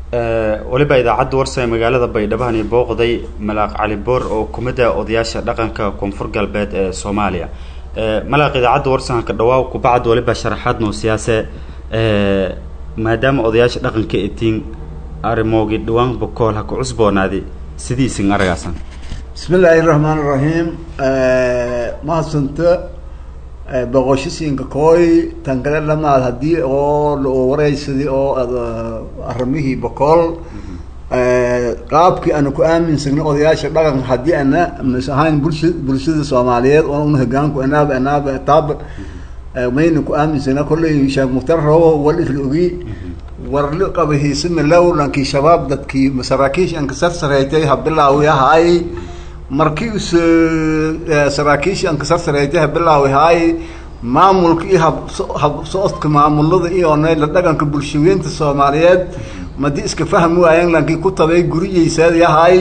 weliba idaacadda warsa ee magaalada baydhabo iyo booqday malaaq cali boor oo kumida odayaasha dhaqanka koonfur galbeed ee soomaaliya malaaq idaacadda warsanka dhawaaw kubacad waliba sharaxaad noo siyaase maadaama odayaasha dhaqanka etiin arimoogi dhawaan bokool ha ku cusboonaadi sidiisin aragaasan bismi illaahi raxmaan iraxiim mahadsanta boqoshisiinka kooy tan kale dhamaad haddii oo la wareysadii oo arrimihii bokool qaabkii ana ku aaminsagna odayaasha dhaqanka haddii ana mas ahayn bulsha bulshada soomaaliyeed oo una hogaanku anaaba anaaba taab mayna ku aaminsagna kolley sheekh mukhtar rabo wal isla ogi warli qaba hiisima low lankii shabaab dadkii saraakiish anka sar sareeytay habilaawi ahaay markii us saraakiish anka sar sareeytay habilaawi ahaay maamulka iyo hab hab socodka maamulada iyo nayla dhaqanka bulshaweynta soomaaliyeed madi iska fahmi waayeen lankii ku tabay guriyeysaad yahay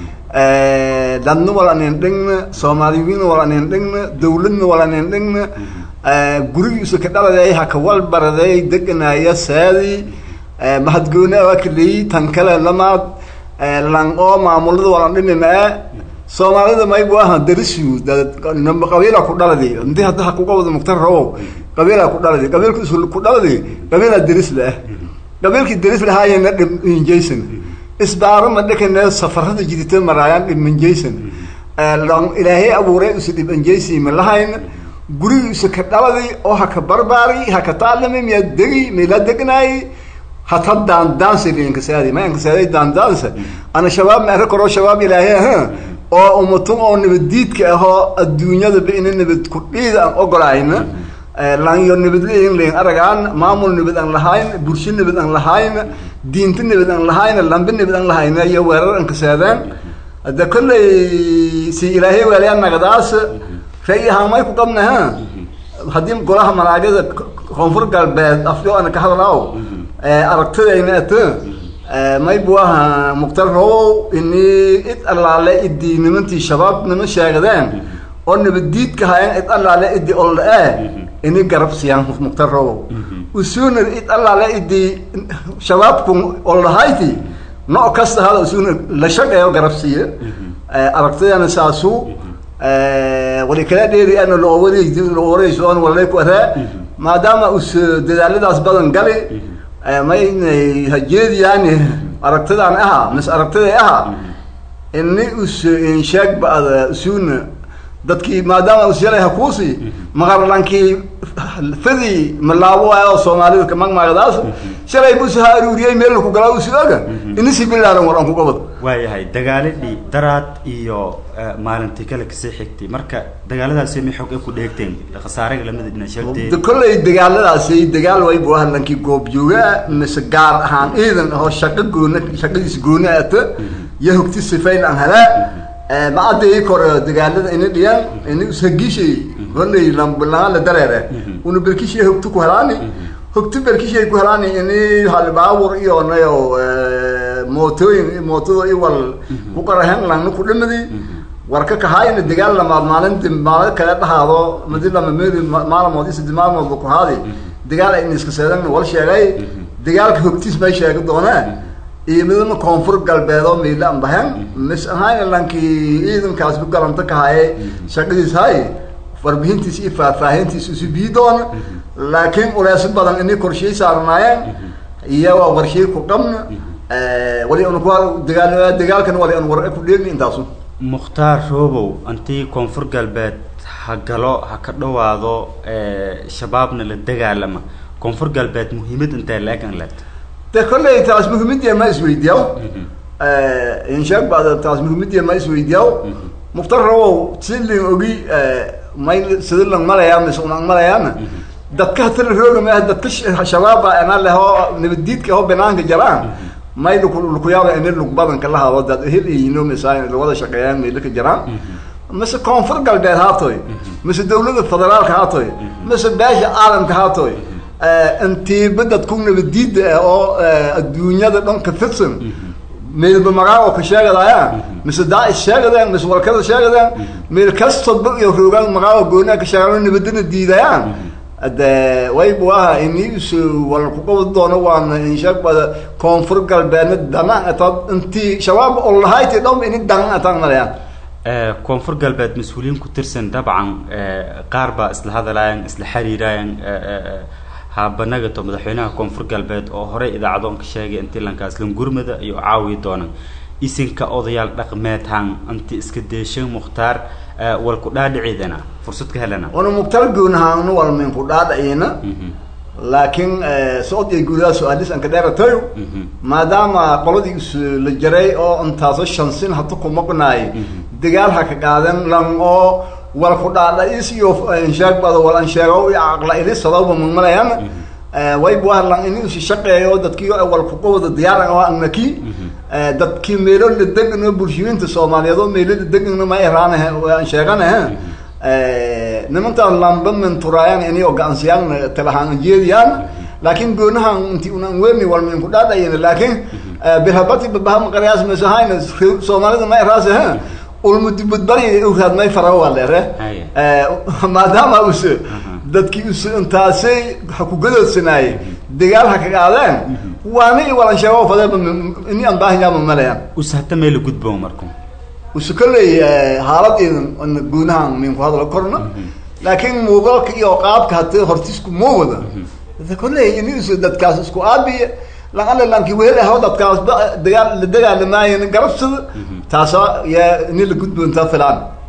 dadna wal anen dhigna soomaaliyiin wal anen dhigna dawladna wal anen dhigna gurigiisa ka dhaladay haka wal baraday deganaaya saadi mahadgooni awakaleyi tan kale lamaad lan oo maamulada walan dhimima soomaalida maybu aha darisiu qabiila ku dhaladi inti hadda ha kuga wada muktar rabow qabiila ku dhaladi qabiilka is ku dhaladi qabiila daris la-ah qabiilkii daris lahaayena dhiminjaysan isbaaro ma dhekane safarada jidita maraayaan dhiminjaysan ilaahay abuuray usa dhibanjaysi ma lahayn gurigiisa ka dhaladi oo haka barbaari haka taalami miyaa degi mila degnaayi hata daandaansa inkasaadi ma inkasaadi daandaansa ana shabaab ma arka karo shabaab ilaahay aha oo umatun oo nabaddiidka ahoo adduunyada ba ina nabad kudhiida aan ogolaayna lanyo nabadleyin layn aragaan maamul nabad aan lahayn bulsho nabad aan lahayn diinta nabad aan lahayn lambe nabad aan lahayn iyo weerar aan kasaadaan hadda kolley si ilaahay waaliyaa nagadaas ray ahaamay ku qabna ha haddii golaha malaagada koonfur galbeed afyo ana ka hadlaaw aragtidayna ata maybu aha mukhtar rabow ini id allaale idii nimantii shabaab nima sheegadeen oo nabaddiidka hayan id allaale idii oldha-e ini garab siyaan mukhtar rabow usuuna id allaale idii shabaabku oldhahayti no kasta hada usuuna la shaqeeyo garab siiya aragtidana saasu wali kala dheeri ana loowad lowareyso on walay ku araa maadaama us dadaaladaas badan gali maynay hajeediyaani aragtidaan aha mis aragtiday aha ini us insheeg bada usuuna dadkii maadaama us yalay hakuusi maqarlankii fadii malaabo waayo soomaalida kamagmaagadaas shalay bus ha aruuriyey meel ku galaa usu oga inisi bilaaran war aan ku qabad waayahay dagaaladii daraad iyo maalintii kale kasii xigtay marka dagaaladaasi ma xog ay ku dheegteen khasaaraga lamida dhina sheegteen kolley dagaaladaasi dagaal way bu ahan lankii goobjooga mise gaar ahaan ciidan oo shaqo goona shaqadiis gooni ata iyo hogti sifayn aan helaa macadii kore dagaalada ina dhiyan ina ushagishay kolley lambalaa la dareere una berkishay hogti ku helaani hogti berkishay ku helaani ini halbaawur iyo nayo mootooyin mootada i wal ku qarahen langna ku dhimadi warka kahaayna dagaal lamaad maalinti maalin kale dhahaado madi lama meedi maalmood iyo saddex maalmoodba ku haadi dagaal ayna iska seedan wal sheegay dagaalka hogtiis may sheegi doonaa iyo midna koonfur galbeed oo miila an bahen mis ahayna lankii ciidankaas ku galanta kahaye shaqadiis hay warbixintiis iyo faahfaahintiis isu bii doona laakiin uleeso badan inay korshey saarnaayeen iyo waa warshey ku qabna wali un ku dagaal dagaalkan wali an war ku dheegni intaasu mukhtaar roobow intii koonfur galbeed ha galo ha ka dhawaado shabaabna la dagaalama koonfur galbeed muhiimad intee la-egan leed de kolley taas muhiimadiya ma isweydiyaw insheeg bada taas muhiimadiya ma isweydiyaw mukhtar rabow silin ogi may sida lang malayaa mise unang malayaana dadka hatala rooga maaha dadka shabaaba ana leho nabaddiidka aho banaanka jaraan may luk lukuyaaba ini lug badanka la hado dad hel iyino misa lawada shaqeeyaan meelaka jaraan mise koonfur galbeed haatoy mise dawlada federaalka haatoy mise beesha caalamka haatoy intiiba dadku nabadiida ah oo adduunyada dhan ka fidsan meelba magaago ka sheegadayaan mise daa-is sheegadaan mise walkada sheegadaan meel kastaba iyo roogaan magaago goonaa ka sheegaan nabadana diidayaan de waybu aha inis wal kuqabad doono waana inshaqbada koonfur galbeedna dana atad intii shabaab olahayti dhom ini dan atan malayaan koonfur galbeed mas-uuliyiin ku tirsan dabcan qaar baa isla hadalayan isla xiriirayan haabanagato madaxweynaha koonfur galbeed oo horey idaacadoonka sheegay intii lankaaslan gurmada iyo caawiyi doonan isinka odayaal dhaqmeedhan inti iska deeshan mukhtaar wal ku dhaadhiciidana fursad ka helana una mukhtaar goonahaanu walmin ku dhaadhicina laakiin socod iyo guudaha su-aalis anka dheeratayo maadaama qoladii is la jaray oo intaaso shansin hata kumaqnaay dagaal ha ka qaadan lan oo wal ku dhaadhais iyo insheegbada wal ansheego iyo caqla ilisadaba mamalayan waybu ah lan ini is shaqeeyo dadkii wal kuqawada diyaar oo anaki dadkii meelo la degano bulshooyinta soomaaliyeed oo meelo la degano ma iraanahe aan sheeganahe nimantaas lamba menturaayaan ini oo gacansiyaan talahaan jeediyaan laakiin goonahan inti unan weerni walmin ku dhaadhayin laakiin bilhabati babahama qaryaas mesahayna soomaalida ma iraase he ulmudibudbari uraad may fara waa leere maadaama us dadkii us intaasay ha ku gadoodsanaayey dagaal ha ka qaadeen waana i walan sheego fadeeba ini aan baahanyaama malayaan us hata meela gudbo marku usu kolley haalad idan guunahan min ku hadlo korna laakiin muuqaalka iyo qaabka hata hortisku muuqda kolley ini us dadkaas isku aabiye laqale lanki wehel aho dadkaas dagaal la dagaalamaayan garabsada taasa yaa ini la gudbo intaa filaan